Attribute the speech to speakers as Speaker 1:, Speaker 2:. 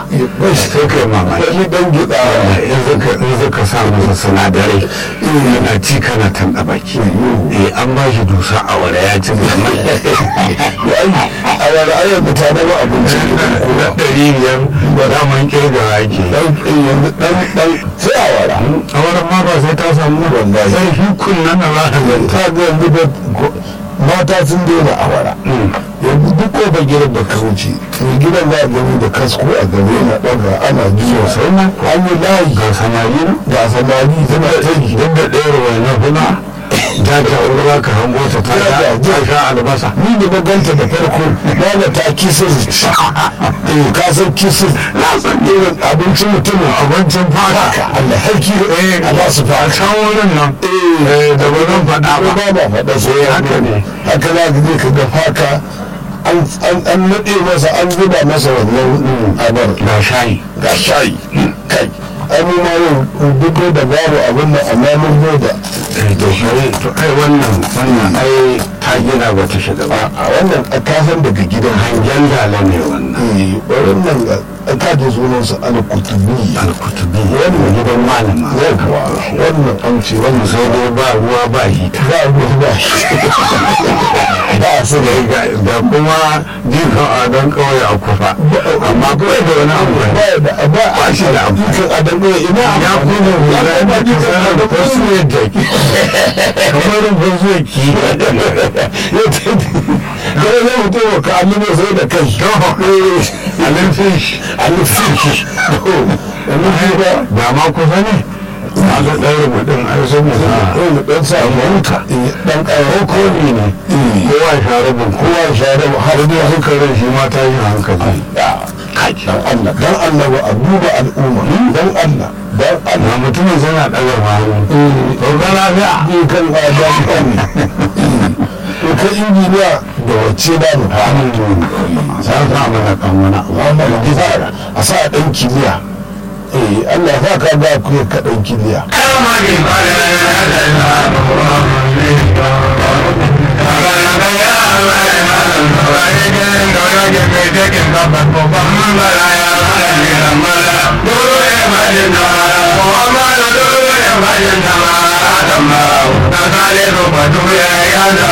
Speaker 1: sai kai mamaki
Speaker 2: wani dan gida
Speaker 1: in zaka sa masa sinadarai yana ci kana tanɗa baki eh an ba shi dusa a wada ya ci zama
Speaker 2: a wani ayyar mutane ba abinci
Speaker 1: da ɗari biyar ba za mu kirgawa yake
Speaker 2: yanzu dan dan sai a wara
Speaker 1: a wurin ma ba sai ta samu
Speaker 2: Wallahi.
Speaker 1: sai shi kunnan na za ka zanta
Speaker 2: ta ga yanzu da mata sun daina a wara yanzu duk ko ba gidan da ka wuce mai gidan za a gani da kasko a gaba yana ɗaga ana jiwa
Speaker 1: sosai ma
Speaker 2: an yi layi
Speaker 1: ga samari na
Speaker 2: ga samari tana ta yi
Speaker 1: duk da ɗaya ruwa na kuna ta ta ruwa ka hango ta ta sha- ta sha albasa
Speaker 2: ni da na ganta da farko na ta kisir eh ka san kisir
Speaker 1: na san
Speaker 2: irin abincin mutumin
Speaker 1: abincin fata
Speaker 2: haka Allah harki
Speaker 1: eh
Speaker 2: a ba su
Speaker 1: a
Speaker 2: fara
Speaker 1: can wurin nan eh da ba zan faɗa ba
Speaker 2: ba ba faɗa sai ya
Speaker 1: haka ne.
Speaker 2: haka za ka je ka ga faka an an naɗe masa an zuba masa wannan abar
Speaker 1: ga shayi
Speaker 2: ga shayi kai ai mu ma yau duk da babu abin nan amma mun zo da
Speaker 1: to ai to ai wannan wannan ai ta gina ba ta shiga ba
Speaker 2: a wannan a kasan daga gidan
Speaker 1: hangen dala ne wannan
Speaker 2: eh wannan a kaje sunansa al-kutubi
Speaker 1: alkutubi wannan gidan malama
Speaker 2: yawwa wannan an ce wannan
Speaker 1: sai dai ba ruwa ba hita
Speaker 2: ba ruwa ba ba su da
Speaker 1: ga da kuma jifan adon kawai a kufa amma kawai da wani abu
Speaker 2: ba da ba
Speaker 1: ba shi da amfani
Speaker 2: kan adam ne ina
Speaker 1: ya kuma hula
Speaker 2: ya
Speaker 1: da
Speaker 2: ba
Speaker 1: ta sanar da fasu yadda ki kamar fasu ya ki
Speaker 2: ya ta ya zai mutum ka amina sai da kai
Speaker 1: a nufin shi
Speaker 2: alifin shi ba
Speaker 1: ba ma kusa ne a ga ɗaure mutum a yi sun musa
Speaker 2: wani ɗan sa
Speaker 1: huta.
Speaker 2: ɗan ƙarar
Speaker 1: ko ne ne kowa ya sha rabin kowa ya sha rabin har dai hankalin shi ma ta yi hankali
Speaker 2: dan Allah dan Allah ba a duba al'umma dan Allah dan Allah
Speaker 1: na mutumin zana ɗaga hannu to ga lafiya
Speaker 2: ni kan ba dan kan to ka injiniya da wacce da mu fara
Speaker 1: sa sa mana kan wani abu
Speaker 2: wannan gida a sa dan kiliya eh Allah ya ka ga ku ka dan kiliya
Speaker 1: Muhammadu